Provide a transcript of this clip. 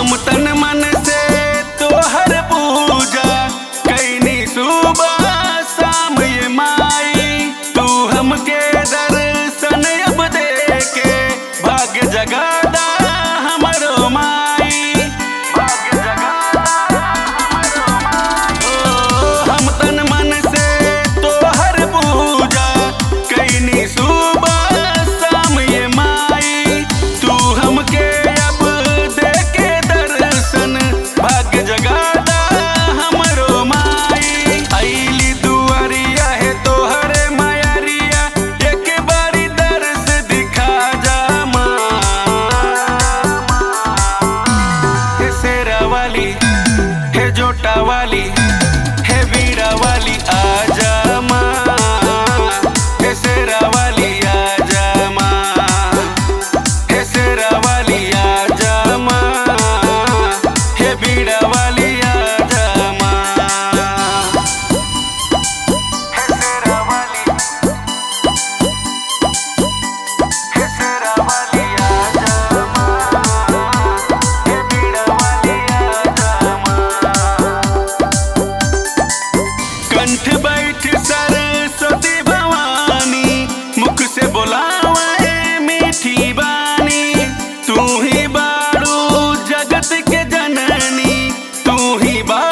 हम तन मन से तोहर पूजा कैनी सुबह शाम ये माई तू हमके दर्शन अब दे के भाग्य जगादा हमरो माई भाग्य जगादा हमरो माई ओ हम तन मन से तोहर पूजा कैनी सुबह शाम ये माई तू हमके अब दे के दर्शन भाग्य जगादा हमरो माई आईली दुआरिया है तोहरे मायारिया एक बारी दर्श दिखा जा माँ हे शेरा वाली हे जोटा वाली हे वीरा वाली आजा माँ हे शेरा वाली आजा माँ हे शेरा वाली आजा माँ हे वीरा वाली आजा माँ हे शेरा वाली हे शेरा वाली आजा माँ हे वीरा वाली आजा माँ कंठ बैठ सरस्वती भवानी मुख से बोलावे मीठी बानी तू ही बारू जगत के जननी तू ही बा